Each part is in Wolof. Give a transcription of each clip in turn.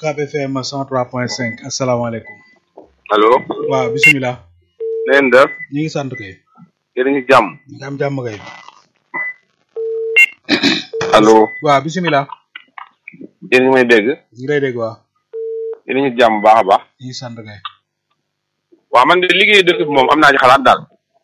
UCAB FM 103.5 asalaamaaleykum. allo. waaw bisimilah. na ngeen def. ñu ngi sant kay. yéen a ngi jàmm. ñu ngi am jàmm kay. allo. waaw bisimilah. yéen a ngi may dégg. ñu ngi lay dégg waaw. yéen a ngi jàmm bu baax a baax. ñu ngi sant kay. waaw man de liggéey dëkk bi moom am naa ci xalaat daal.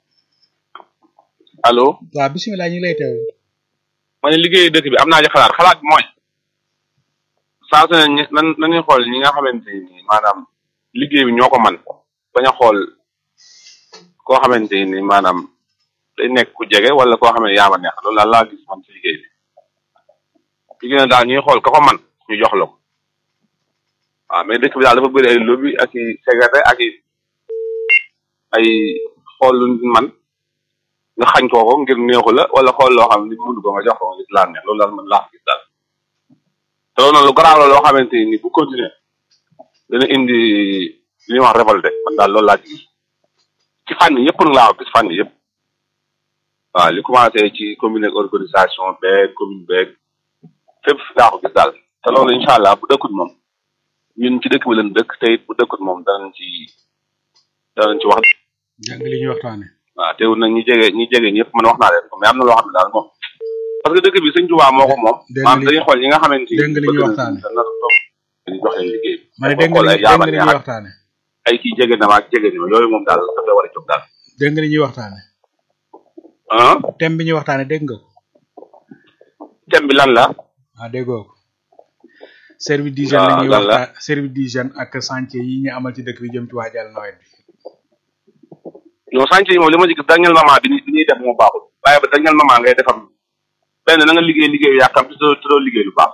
allo. waaw bisimilah ñu ngi lay teew. ma ne liggéey dëkk bi am naa ci xalaat xalaat bi mooy. saa su ne ñu nan nañuy xool ñi nga xamante ni maanaam liggéey bi ñoo ko man bañ a xool koo xamante ni maanaam day nekk ku jege wala koo xam ne yaa ma neex loolu daal laa gis man ci liggéey bi. liggéey na daal ñuy xool ka ko man ñu jox la ko. waaw mais dëkk bi daal dafa bëri ay lobby ak i secrétaire ak i ay xool lu nit man nga xañ koo ko ngir neexu la wala xool loo xam ne mënu ko nga jox ko nga gis laa neex loolu daal man laa gis daal te loolu noonu lu garaaw la loo xamante ni bu continuer dana indi li ñuy wax révolté man daal loolu laa ci gis ci fànn yëpp nag laa ko gis fànn yëpp waaw li commencé ci commune ak organisation beeg commune beeg fépp laa ko gis daal te loolu incha allah bu dëkkut moom ñun ci dëkk bi leen dëkk te it bu dëkkut moom danañ ci danañ ci wax jàng li ñuy waxtaane waaw teewul nag ñi jege ñi jege ñëpp man wax naa leen ko mais am na loo xam ne daal moom parce que dëkk bi sëñ Tuubaa moo ko moom dégg maanaam li- dañuy xool ñi nga xamante ni dégg nga li ñuy waxtaane. dana toog ñu jox leen liggéey bi ma ne boo dégg nga xool li ay dégg yaama nga li neex ñuy ak waxtaane. ay kii jege na ma ak jege na ma yooyu moom daal dafay war a jóg daal dégg nga li ñuy waxtaane. ah thème bi ñuy waxtaane dégg nga ko. thème bi lan la ah déggoo ko. service d'hygiène la waaw ñuy lan la waxtaan service d'hygiène ak chantier yi ñu amal ci dëkk bi jëm ci waajal nawet bi. non sànq yi moom li ma ci gis dernier moment bi ni bi ñuy def moo baaxul waaye ba dernier moment ngay defam benn na nga liggéey liggéeyu yàkkam te doo te doo liggéey lu baax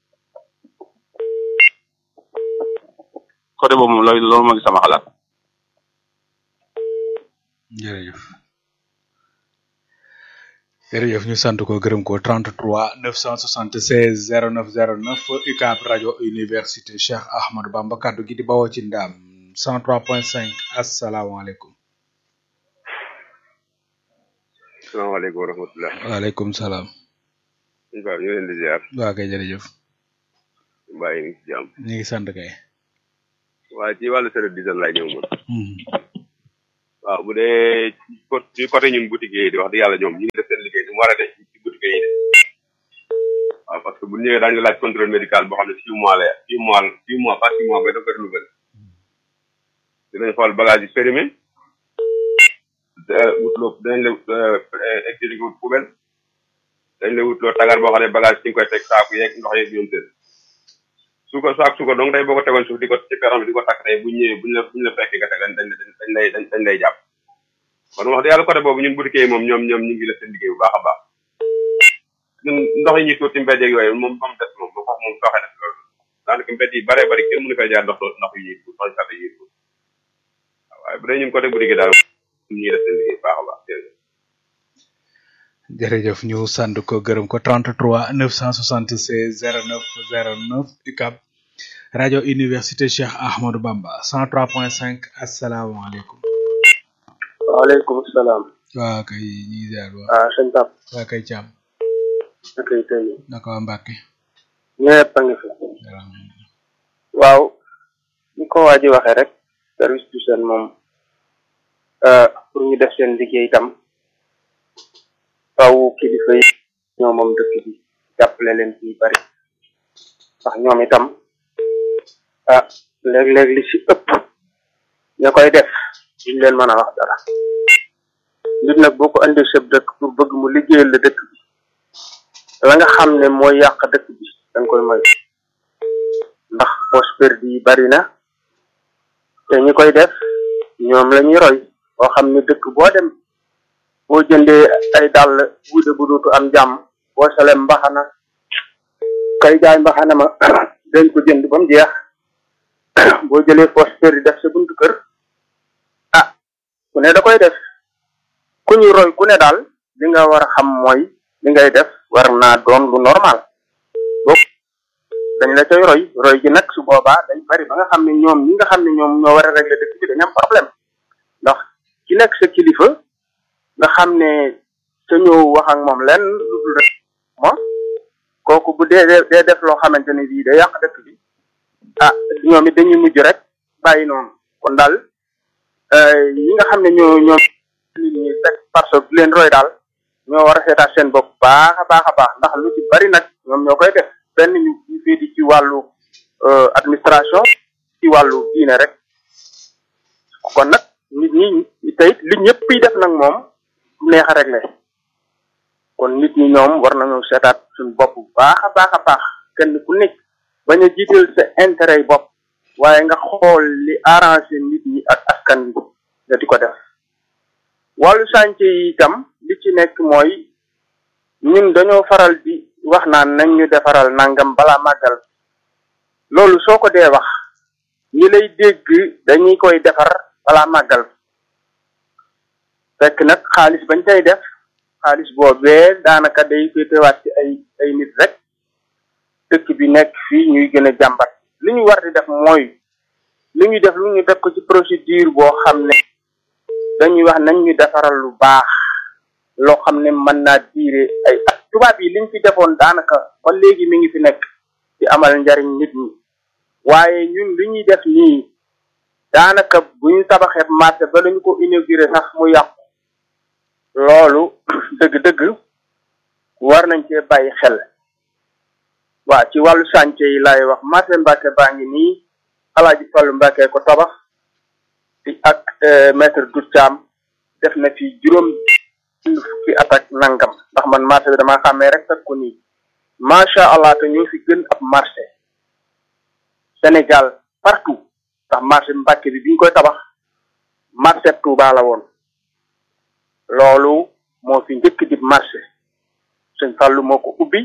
côté boobu moom loolu loolu moo ngi sama xalaat jërëjëf jërëjëf ñu sant ko gërëm ko 33 976 09 09 UCAB rajo université Cheikh Ahmadou Bamba kaddu gi di bawoo ci ndaam 103.5 asalaamaaleykum. salaamaaleykum wa rahmatulah. waaleykum salaam. sëñ Ba ñu leen di ziar. waa kay jërëjëf. mbaa yi ngi ci jàmm. ñu ngi sant kay. waaye ci wàllu service d'hygiène laay ñëw moom. Mhm. waaw bu dee ci côté ci côté ñun boutique yi di wax di yàlla ñoom ñu ngi def seen liggéey ni mu war a def ci boutique yi de. waaw parce que bu ñu ñëwee daañu laaj contrôle médical boo xam ne six mois la six mois six mois pas six mois ba dafa renouvelé. dinañ xool bagage yi périmé. te wutloo dinañ la expliqué wut poubelle. dañ la wutloo tagar boo xam ne bagage ci nga koy teg saaku yeeg ndox yeeg ñoom seen. su ko saak su ko donc tey boo ko tegoon suuf di ko ci peron bi di ko takk tey bu ñu ñëwee bu ñu la bu ñu la fekkee nga teg dañ dañ dañ lay dañ dañ lay jàpp kon wax dëgg yàlla côté boobu ñun boutique yi moom ñoom ñoom ñu ngi def seen liggéey bu baax a baax ñun ndox yi ñuy tuur ci mbedd yeeg yooyu moom moom des moom moom foofu moom sooxe na fi loolu daanaka mbedd yi bare bari kenn mënu fay jaar ndox ndox yi ñuy tuur ndox yi sàdd yi ñuy tuur waaye bu dee ñun côté boutique yi daal ñu ngi def seen liggéey bu baax a baax jërëjëf jërëjëf ñu sant ko gërëm ko 33 976 09 09 UCAB rajo université Cheikh Ahmadou Bamba 103.5 asalaamaaleykum. waaleykum salaam. waa kay ñu ngi ziar waa ah sëñ Pape. waa kay Thiam naka yi tey naka waa Mbacke. ñëpp a ngi fi. waaw ni ko waa ji waxee rek service d'hygiène moom euh, pour ñu def seen liggéey itam faw kilifa yi ñoo moom dëkk bi jàppale leen ci bari ndax ñoom itam ah léeg-léeg li ci ëpp ña koy def duñ leen mën a wax dara nit nag boo ko andi sëb dëkk pour bëgg mu liggéeyal la dëkk bi la nga xam ne mooy yàq dëkk bi da nga koy moytu ndax poche perdu yi bari na te ñi koy def ñoom la ñuy roy boo xam ne dëkk boo dem boo jëndee ay dàll wuute bu dootu am jàmm boo solee mbaxana kay jaay mbaxana ma dañ ko jënd ba mu jeex boo jëlee poche perdu def sa buntu kër ah ku ne da koy def ku ñuy roy ku ne daal li nga war a xam mooy li ngay def war naa doon lu normal boo dañ la cay roy roy gi nag su boobaa day bari ba nga xam ne ñoom ñi nga xam ne ñoom ñoo war a régler dëkk bi dañu am problème ndax ki nekk sa kilifa nga xam ne sa ñëw wax ak moom lenn lu dul rek moom kooku bu dee dee def loo xamante ne bii day yàq dëkk bi ah ñoom it dañuy mujj rek bàyyi noonu kon daal ñi nga xam ne ñoo ñoo nit ñi teg parce que du leen roy daal ñoo war a seetaat seen bopp baax a baax a baax ndax lu ci bari nag ñoom ñoo koy def benn ñu ñu fii di ci wàllu administration ci wàllu diine rek kon nag nit ñi tey li ñëpp yi def nag moom du neex a réglé kon nit ñi ñoom war nañu seetaat suñu bopp baax a baax a baax kenn ku nekk bañ a jiital sa intérêt yi bopp waaye nga xool li arrangé nit ñi ak askan wi nga di ko def wàllu sànce yi itam li ci nekk mooy ñun dañoo faral di wax naan nañ ñu defaral nangam balaa màggal loolu soo ko dee wax ñi lay dégg dañuy koy defar balaa màggal fekk nag xaalis bañ cay def xaalis boobee daanaka day féetewaat ci ay ay nit rek dëkk bi nekk fii ñuy gën a jàmbat li ñu war di def mooy li ñuy def lu ñu def ko ci procédure boo xam ne dañuy wax nañ ñu defaral lu baax loo xam ne mën naa diire ay at tubaab yi liñ fi defoon daanaka ba léegi mi ngi fi nekk ci amal njariñ nit ñi waaye ñun li ñuy def nii daanaka bu ñu tabaxee marché ba lañu ko inauguré sax mu yàqu loolu dëgg-dëgg war nañ cee bàyyi xel waa ci wàllu chantier yi laay wax marché Mbàkke baa ngi nii Alaaji Fallu Mbàkke ko tabax fi ak maître Dout Thiam def na fi juróom fukki at ak nangam ndax man marché bi dama xàmmee rek fekk ko nii macha allah te ñoo fi gën ab marché Sénégal partout ndax marché Mbàkke bi biñ koy tabax marché Touba la woon loolu moo fi njëkk di marché sëñ Fallu moo ko ubbi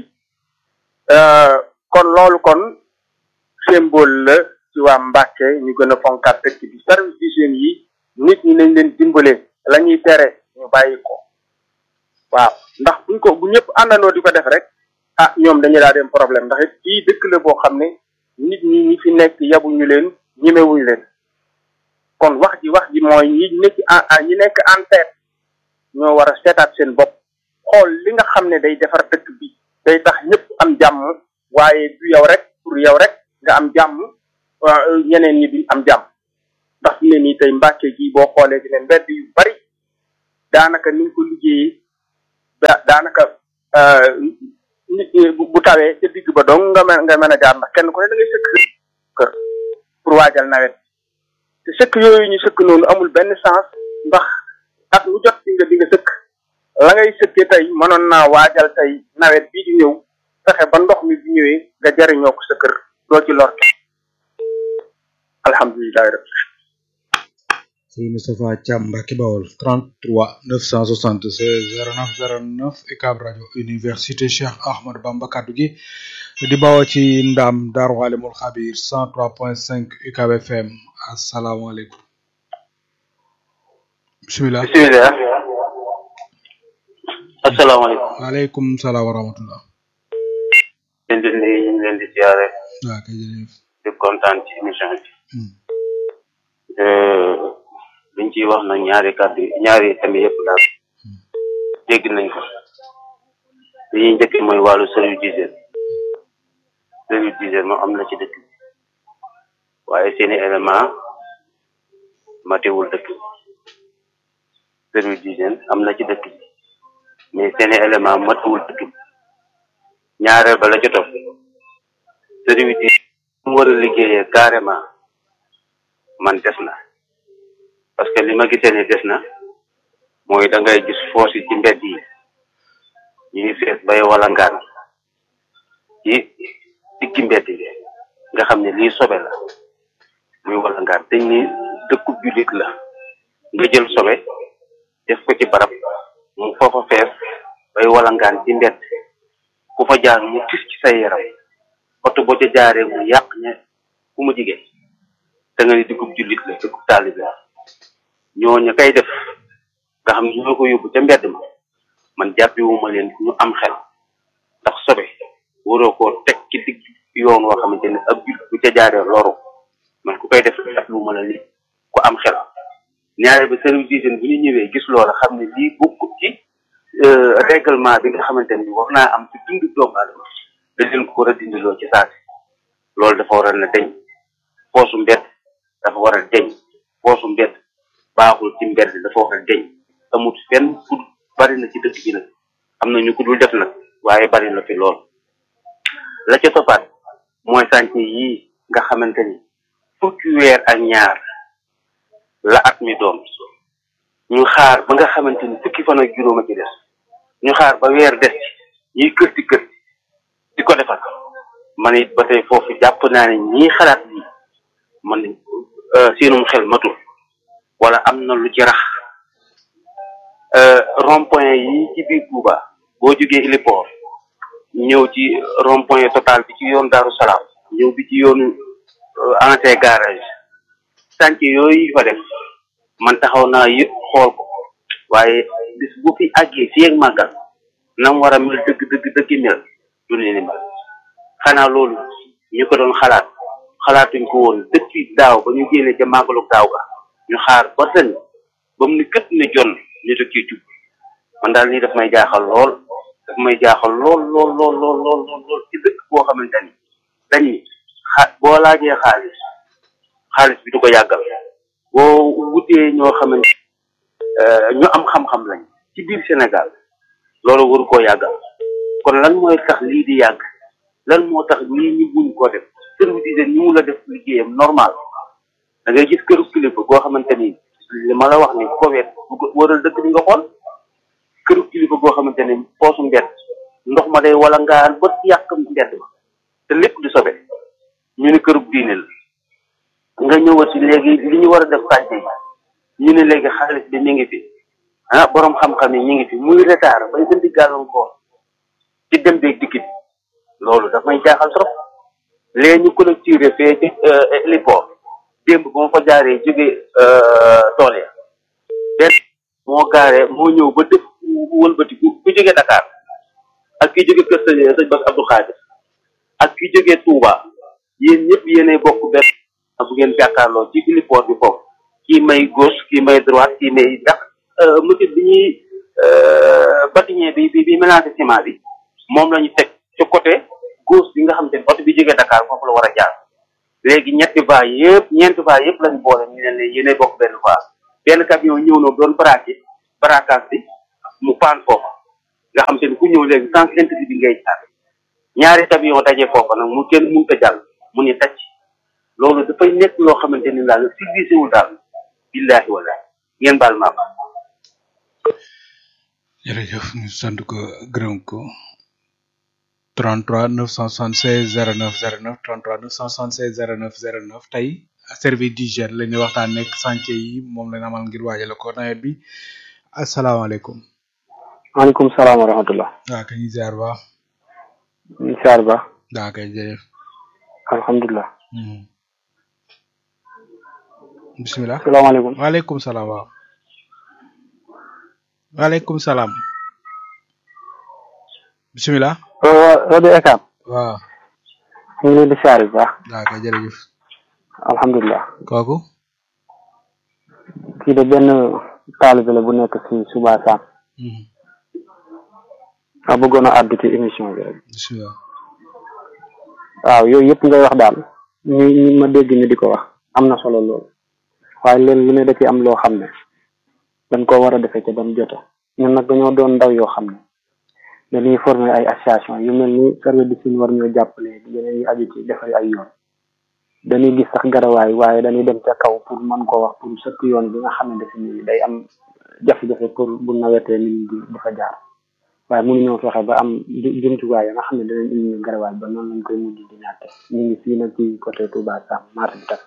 kon loolu kon symbole la ci waa Mbàkke ñu gën a fonkaat dëkk bi service d'hygiène yi nit ñi nañ leen dimbale la ñuy tere ñu bàyyi ko waaw ndax buñ ko bu ñëpp àndandoo di ko def rek ah ñoom dañu daa dem problème ndax it fii dëkk la boo xam ne nit ñi ñi fi nekk yabuñu leen ñemewuñu leen kon wax ji wax ji mooy ñi nekk en ñi nekk en tête ñoo war a seetaat seen bopp xool li nga xam ne day defar dëkk bi day tax ñëpp am jàmm waaye du yow rek pour yow rek nga am jàmm ñeneen ñi duñ am jàmm ndax fi ne nii tey Mbàkke gi boo xoolee ci ne mbedd yu bari daanaka ni ñu ko liggéeyee da daanaka nit bu tawee ca digg ba dong nga mën nga mën a jaar ndax kenn ku ne da ngay sëkk kër pour waajal nawet te sëkk yooyu ñu sëkk noonu amul benn sens ndax at mu jot di nga di nga sëkk la ngay sëkkee tey mënoon naa waajal tey nawet bii di ñëw fexe ba ndox mi bu ñëwee nga jariñoo ko sa kër doo ci lor alhamdulilahi rabbi Sëriñ Moustapha Thiam Mbacke Bawol 33 976 09 09 UCAB rajo université Cheikh Ahmadou Bamba kaddu gi di bawoo ci ndam Daaru Alimul Xabir 103.5 UCAB FM asalaamaaleykum bisimilah bisimilah asalaamaaleykum waaleykum salaam wa rahmatullah leen di nuyu ñu ngi leen di ziare waaw kay jërëjëf di kontaan ci émission bi liñ ciy wax nag ñaari kàddu ñaari thèmes yëpp daal dégg nañ ko li ñuy njëkk mooy wàllu service d'hygiène service d'hygiène moom am na ci dëkk bi waaye seeni élément matewul dëkk bi service d'hygiène am na ci dëkk bi mais seeni élément matewul dëkk bi ñaareel ba la ca topp service d'hygiène mu war a liggéeyee carrément man des na parce que li ma gisee ne des na mooy da ngay gis foos yi ci mbedd yi ñuy fees bay wala ngaan ci diggi mbedd yi nga xam ne lii sobe la muy wala ngaan dañ ni dëkku jullit la nga jël sobe def ko ci barab mu foofa fees bay wala ngaan ci mbedd ku fa jaar mu tis ci say yaram oto boo ca jaaree mu yàq ñe ku mu jigéen da nga ni dëkkub jullit la dëkkub taalibe la ñooñu kay def nga xam ne ñoo ko yóbbu ca mbedd ma man jàppewuma leen ñu am xel ndax sobe waroo koo teg ci digg yoon woo xamante ne ab jullit bu ca jaaree loru man ku koy def jàppewuma la ni ku am xel ñaare ba service d'hygiène bu ñu ñëwee gis loola xam ne lii bokkut ci règlement bi nga xamante ni war naa am ci dundu doomu aadama da leen ko war a dindiloo ci saasi loolu dafa war a na deñ poosu mbedd dafa war a deñ poosu mbedd baaxul ci mbedd dafa war a deñ amut fenn fu bari na ci dëkk bi nag am na ñu ko dul def nag waaye bari na fi lool la ca toppaat mooy sànce yii nga xamante ni fukki weer ak ñaar la at mi doon ñu xaar ba nga xamante ni fukki fan ak juróom a ci des ñu xaar ba weer des ci ñuy kërti kërti di ko defar man it ba tey foofu jàpp naa ne ñii xalaat bi man seenum xel matul wala am na lu ci rax rond point yi ci biir Touba boo jógee héliport ñëw ci rond point total bi ci yoon Daaru Salaam ñëw bi ci yoonu ancien garage sànc yooyu fa def man taxaw naa yëpp xool ko waaye bis bu fi àggee fii ak màggal nam war a mel dëgg dëgg dëgg mel du ne ni mel xanaa loolu ñu ko doon xalaat xalaatuñ ko woon depuis daaw ba ñu génnee ca màggalu daaw ga ñu xaar ba ren ba mu ni këpp ne jon ñu teg ci jub man daal lii daf may jaaxal lool daf may jaaxal lool lool lool lool lool lool lool ci dëkk boo xamante ni dañ ni xa boo laajee xaalis xaalis bi du ko yàggal boo wutee ñoo xamante ñu am xam-xam lañ ci biir Sénégal loolu waru koo yàggal kon lan mooy tax lii di yàgg lan moo tax lii ñu buñ ko def service d'hygiène ñu mu la def liggéeyam normal da ngay gis këru kilifa goo xamante ni li ma la wax ni Covid waral dëkk bi nga xool këru kilifa goo xamante ni poosu mbedd ndox ma day wala ngaan ba yàq mbedd ma te lépp di sobe ñu ne këru diine la nga ñëwat si léegi li ñu war a def sànce yi ñu ne léegi xaalis bi mi ngi fi ah borom xam-xam yi ñu ngi fi muy retard bay gën di gàllankoor ci dem beeg dikk bi loolu daf may jaaxal trop léegi ñu collecté fee ci héliport démb ba ma fa jaaree jóge tool ya benn moo gaaree moo ñëw ba def wëlbati ku ku jóge Dakar ak ki jóge kër sëñ sëñ Bass Abdou Khadir ak ki jóge Touba yéen ñëpp yéenay bokk benn bu ngeen jàkkaarloo ci héliport bi foofu kii may gauche kii may droite kii may ndax monsieur bi ñuy bâtiment bi bi bi mélangé ciment bi moom la ñu teg ci côté gauche bi nga xam te ne oto bi jógee Dakar foofu la war a jaar léegi ñetti va yëpp ñeenti va yëpp lañu boole ñu ne leen yéenay bokk benn va benn camion ñëw na doon braqué braquage bi mu paan foofa nga xam te ne ku ñëw léegi sens interdit bi ngay jaar ñaari camion dajee foofa nag mu kenn mënut a jàll mu ni tacc loolu dafay nekk loo xamante ni daal civilisé wul daal billahi wallahi ngeen baal maa baal jërëjëf ñu sant ko gërëm ko 33 976 09 09 33 976 09 09 tey service d'hygiène la ñuy waxtaan nekk chantier yi moom lañ amal ngir waajale ko nawet bi asalaamaaleykum. maaleykum salaam wa rahmatullah. waaw kay ñu ziar ba. ziar ba. waaw kay jërëjëf. alhamdulilah. bisimilah. salaamaaleykum. waaleykum salaam waaw. waaleykum salaam. bisimilah. rajo ECAP. waaw. ñu ngi leen di ziar bu baax. waaw kay jërëjëf. alhamdulilah. kooku. kii de benn taalibe la bu nekk si Suba Sam. ma bëggoon a àddu ci émission bi rek. bisimilah. waaw yooyu yëpp ngay wax daal ñu ñu ma dégg ñu di ko wax am na solo lool waaye leen lu ne da ci am loo xam ne dañ ko war a defee ca bam jota ñun nag dañoo doon ndaw yoo xam ne dañuy former ay association yu mel ni service d'hygiène war ñoo jàppale yeneen yu aju ci defar ay yoon dañuy gis sax garawaay waaye dañuy dem ca kaw pour mën koo wax pour sëkk yoon bi nga xam ne dafa ni day am jafe-jafe pour bu nawetee nit ñi di di fa jaar waaye mënuñoo fexe ba am jumtuwaay ya nga xam ne danañ indi ñu garawaay ba noonu lañ koy mujj di ñàkke ñu ngi fii nag ci côté Touba Sam marché bi tam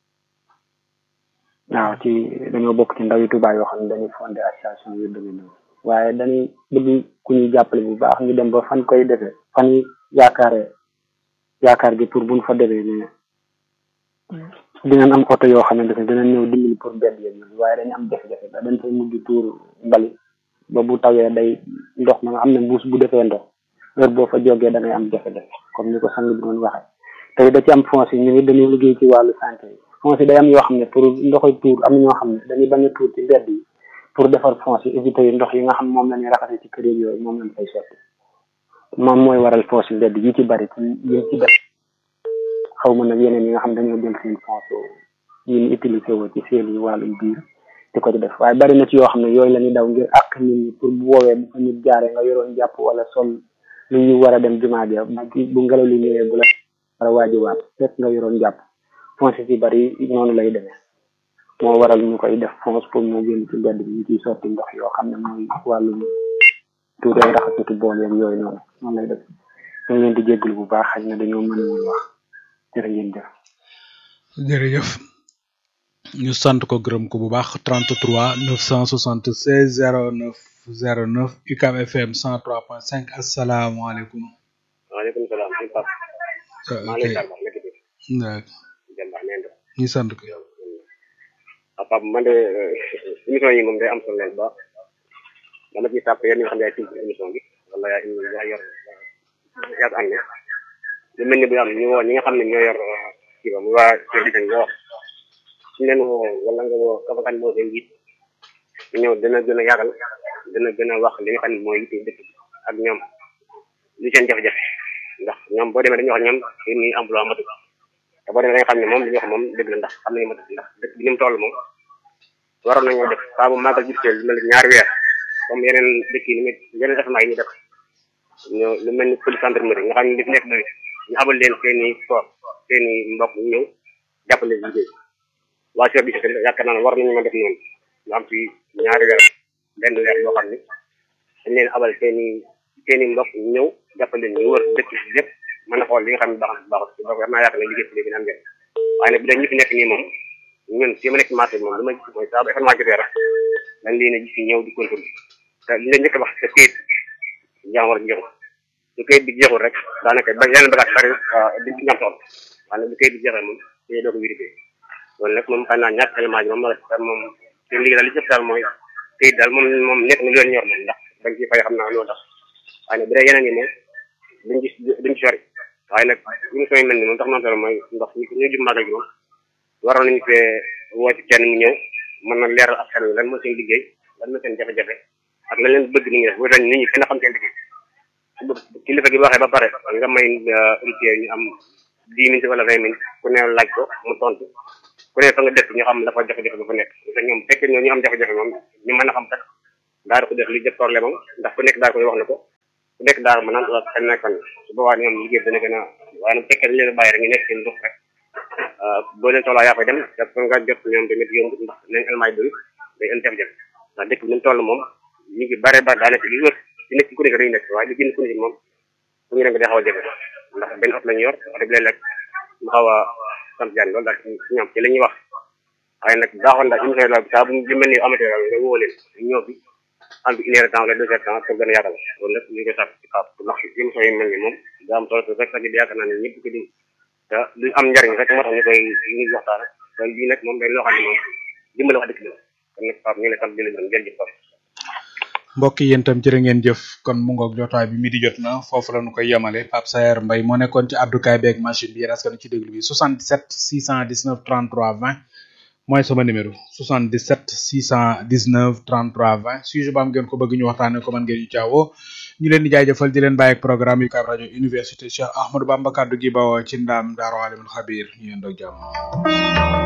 waaw ci dañoo bokk ci ndaw yi Touba yoo xam ne dañuy fondé association yu demee noonu waaye dañuy bëgg ku ñuy jàppale bu baax ñu dem ba fan koy defee fan yi yaakaare yaakaar gi pour buñ fa defee ne dinañ am oto yoo xamante ne dinañ ñëw dimbali pour bedd yéen waaye dañu am jafe-jafe ba dañ fay mujj tuur mbali ba bu tawee day ndox ma nga xam ne mbuus bu defee ndox heure boo fa jógee da ngay am jafe-jafe comme ni ko sang bi doon waxee tey da ci am fonds yi ñu ngi dañuy liggéey ci wàllu santé yi fonds yi day am yoo xam ne pour ndoxoy tuur am na ñoo xam ne dañuy bañ a tuur ci mbedd yi pour defar fonds yi éviter yi ndox yi nga xam moom la ñuy raxase ci kër yi yooyu moom lañ fay sotti moom mooy waral fonds yi mbedd yi ci bari ci yi ci def xaw ma nag yeneen yi nga xam dañoo jël seen fonds yi ñu utilisé woo ci seen wàllum biir di ko ci def waaye bari na ci yoo xam ne yooyu la ñuy daw ngir àq nit ñi pour bu woowee bu fa nit jaaree nga yoroon jàpp wala sol lu ñu war a dem jumaa ja bu bu ngelaw li ñëwee bu la war a waajiwaat fekk nga yoroon jàpp fonds ci bari noonu lay demee moo waral ñu koy def fonds pour mu génn ci mbedd bi ñu ciy sotti ndox yoo xam ne mooy wàllum tuuti ay raxasutu bool yeeg yooyu noonu noonu lay def ñu ngi leen di jégalu bu baax xëy na dañoo mën woon wax jërë ngeen jëf jërëjëf ñu sant ko gërëm ko bu baax 33 976 09 09 UCAB FM 103.5 asalaamaaleykum. waaleykum salaam sëñ Pape. maa ngi lay tàggat nekk bi. jàmbaar neen def. ñu sant ko. ah Pape man de émission yi moom day am solo lool ba dama ciy tàpp yéen ñi nga xam ne yaay tudd émission bi wala yaa yaa yor yaa am ne lu mel ni bu am ñu woo ñi nga xam ne ñoo yor kii ba mu waa service nga wax suñu leen woo wala nga woo ka fa kan moo seen njiit ñëw dina gën a yaatal dina gën a wax li nga xam ne mooy yitte dëkk ak ñoom li seen jafe-jafe ndax ñoom boo demee dañuy wax ñoom seen i emploi matul te boo demee da nga xam ne moom li ñu wax moom dëgg la ndax xam nañu matul ndax dëkk bi ni mu toll moom waroon nañoo def saa bu màggal jubteel lu mel ni ñaari weer comme yeneen dëkk yi ni muy yeneen événement yi ñu def ñu lu mel ni police gendarmerie nga xam ne li fi nekk doy ñu abal leen seen i sport seen i mbokk ñu ñëw jàppale liggéey waa service bi yaakaar naa ne war nañu mën def noonu ñu am fi ñaari weer benn weer boo xam ne dañ leen abal seen i seen i mbokk ñu ñëw jàppale leen ñu wër dëkk bi yëpp mën a xool li nga xam ne baax na baaxul donc war naa yaakaar ne liggéey bi dina am njëriñ waaye nag bu dee ñu fi nekk nii moom ñun fii ma nekk marché bi moom li ma gis mooy saa bu événement jotee rek dañ leen a gis fi ñëw di contrôle te li leen njëkk a wax te kayit jaam war a jox su kayit bi jeexul rek daanaka ba yeneen bagage bari di ci ñam soxla waaye nag bu kayit bi jeexee moom te doo ko vérifié loolu nag moom xam naa ñàkk élément bi moom moom seen liggéey daal li ci daal mooy kayit daal moom moom nekk na lu leen ñor moom ndax dañ ciy fay xam naa loolu tax waaye nag bu dee yeneen yi moom duñ gis duñ ci sori waaye nag émission yi mel ni moom tax noonu solo mooy ndox ñu ñu jub màggal gi moom waroon nañu fee woo ci kenn mu ñëw mën na leeral askan wi lan mooy seen liggéey lan mooy seen jafe-jafe ak lan leen bëgg ni ñuy def bu tax nit ñi gën a xam seen liggéey su kilifa gi waxee ba pare nga may auditeurs ñu am dix minutes wala vingt minutes ku ne laaj ko mu tontu ku ne fa nga def ñu xam dafa jafe-jafe ba fa nekk te ñoom fekkee ñoo ñu am jafe-jafe moom ñu mën a xam kat daal ko def li jëf problème am ndax ku nekk daal koy wax na ko ku nekk daal mën naan xel na kan su boobaa ñoom liggéey dana gën a waaye nag fekkee dañ leen a bàyyi rek ñu nekk seen dox rek boo leen soxlaa yaa fay dem te pour nga jot ñoom tamit yombut ndax nañ elmaay doy day indi jafe-jafe ndax dëkk bi ñu toll moom ñu ngi bare bare daanaka li wër ci nekk ku nekk dañuy nekk waaye li gën ku nekk moom fu ñu dem day xaw a jafe ndax benn ot lañu yor oto bi léeg-léeg mu xaw a sant jaan loolu daal ci ñoom ci la ñuy wax waaye nag baaxoon daal émission la saa bu ñu mel ni amatee daal nga woo leen ñëw bi am bi une heure de temps wala deux heures de temps pour gën a yaatal loolu nag ñu ngi koy sàkk ci kaab ndax émission yi mel ni moom daa am solo te rek sax yaakaar naa ne ñëpp ko di te lu am njariñ rek moo tax ñu koy ñu waxtaan te lii nag moom day loo xam ne moom dimbali wax dëkk bi la kon nag Pape ñu ngi lay sant di la gërëm jërëjëf Pape mbokk yi yéen itam jërë ngeen jëf kon mu ngoog jotaay bi midi jot na foofu la ñu koy yemale Pape Saer Mbaye moo nekkoon ci addukaay beeg machine bi yéen askan ci déglu bi 77 619 33 20 mooy sama numéro 77 619 33 20 sujet ba am ngeen ko bëgg ñu waxtaanee ko man ngeen ñu caawoo ñu leen di jaajëfal di leen bàyyi ak programme yu kaab rajo université Cheikh Ahmadou Bamba kaddu gi bawoo ci ndaam Daaru Alimul Xabir ñu yendoo jàmm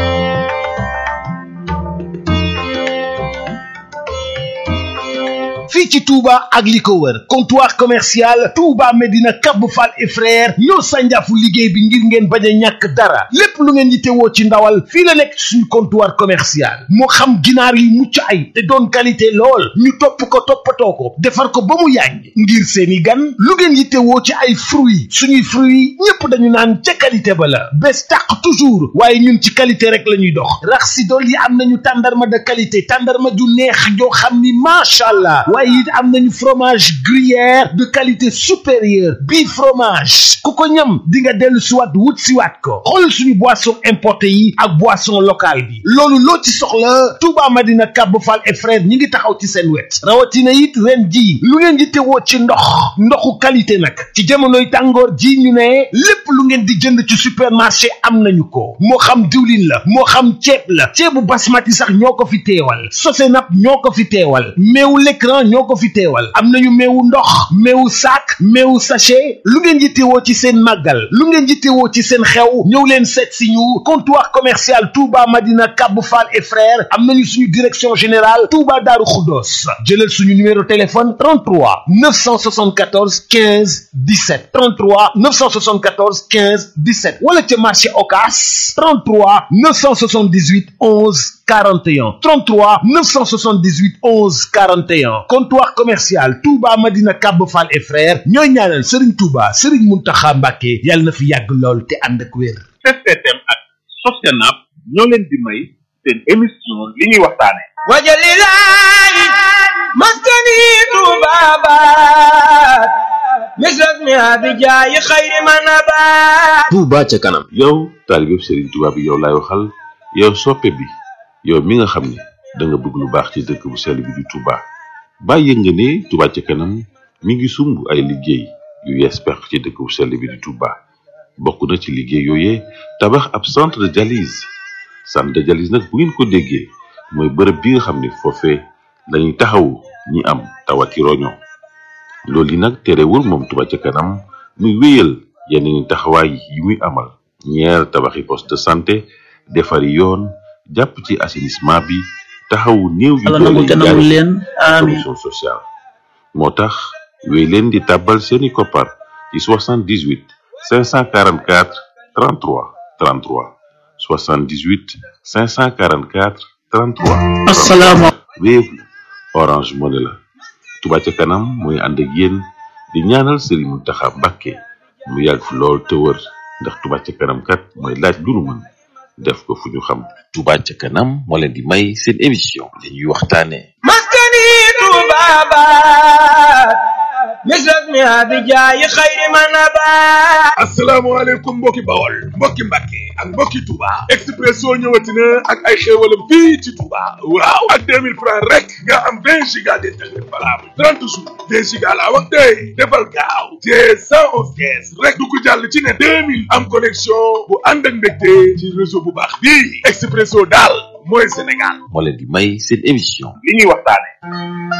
fii ci Touba ak li ko wër comptoir commercial Touba Medina Cap Fall et frère ñoo sànjaafu liggéey bi ngir ngeen bañ a ñàkk dara lépp lu ngeen yittewoo ci ndawal fii la nekk suñu comptoir commercial moo xam ginaar yu mucc ay te doon qualité lool ñu topp ko toppatoo ko defar ko ba mu yàññ ngir seeni gan lu ngeen yittewoo ci ay fruits suñuy fruits ñépp dañu naan ca qualité ba la bés tàq toujours waaye ñun ci qualité rek la ñuy dox rax si dool yi am nañu tàndarma de qualité tàndarma ju neex joo xam ni macha allah waaye it am nañu fromage gruyère de qualité supérieure bii fromage ku ko ñam di nga dellu siwaat wut siwaat ko xool suñu boisson importé yi ak boisson locale bi loolu loo ci soxla Touba Madina Kab Fall et frère ñi ngi taxaw ci seen wet rawatina it ren ji lu ngeen di tewoo ci ndox ndoxu qualité nag ci jamonoy tàngoor ji ñu ne lépp lu ngeen di jënd ci supermarché am nañu ko moo xam diwlin la moo xam ceeb la ceebu basmati sax ñoo ko fi teewal Sosenap ñoo ko fi teewal meewu l'écran ñoo moo ko fi teewal am nañu meewu ndox meewu saak meewu sachet lu ngeen yittewoo ci seen màggal lu ngeen yittewoo ci seen xew ñëw leen seet si ñu comptoir commercial Touba Madina Kabou Fall et frères am nañu suñu direction générale Touba Darou Khoudoss jëlal suñu numéro téléphone 33 974 15 17 33 974 15 17 wala ca marché Ocass 33 978 11 41 33 978 11 41 comptoir commercial Touba Madina Kabou Fall et frères ñooy ñaanal Serigne Touba Serigne Mountakha Mbacké yàlla na fi yàgg lool te ànd ak wér. STM ak Sostenab ñoo leen di may seen émission li ñuy waxtaane wajalilahi maskani tubabat misras mi abijayi xayri manabat Touba ca kanam yow taalibeb Serigne Touba bi yow laay waxal yow soppe bi yow mi nga xam ne da nga bëgg lu baax ci dëkk bu sell bi di Touba bàyyi nga ne Touba ca kanam mi ngi sumb ay liggéey yu yees pex ci dëkk bu sell bi di Touba bokk na ci liggéey yooyee tabax ab centre de dialyse centre de dialyse nag bu ngeen ko déggee mooy bërëb bi nga xam ne foofee lañuy taxawu ñi am tawati roño loolu yi nag terewul moom Touba ca kanam muy wéyal yeneen taxawaay yi muy amal ñeer tabaxi poste de santé defari yoon jàpp ci assainissement bi taxawu néew yu doole yi leen amiin commission sociale moo tax wéy leen di tàbbal seeni koppar ci 78 544 33 33 78 544 33 assalaamu Wave la Orange Money la Touba ca kanam mooy ànd ak yéen di ñaanal Serigne Mountakha Mbacké mu yàgg fi lool te wër ndax Touba ca kanam kat mooy laaj lu nu mën def ko fu ñu xam Touba ca kanam moo leen di may seen émission li ñuy waxtaane maskani tubabat misras mi abijayi xayri manabat asalaamaaleykum mbokki bawol mbokki mbàkke ak mbokki Touba Expresso ñëwati na ak ay xéewalam fii ci Touba waaw ak 2000 francs rek nga am 20 giga d'internet valable 30 jours 20 giga laa wax tey defal gaaw te 111 kees rek du ko jàll ci ne 2000 am connexion bu ànd ak mbégte ci réseau bu baax bii Expresso daal mooy Sénégal moo leen di may seen émission li ñuy waxtaane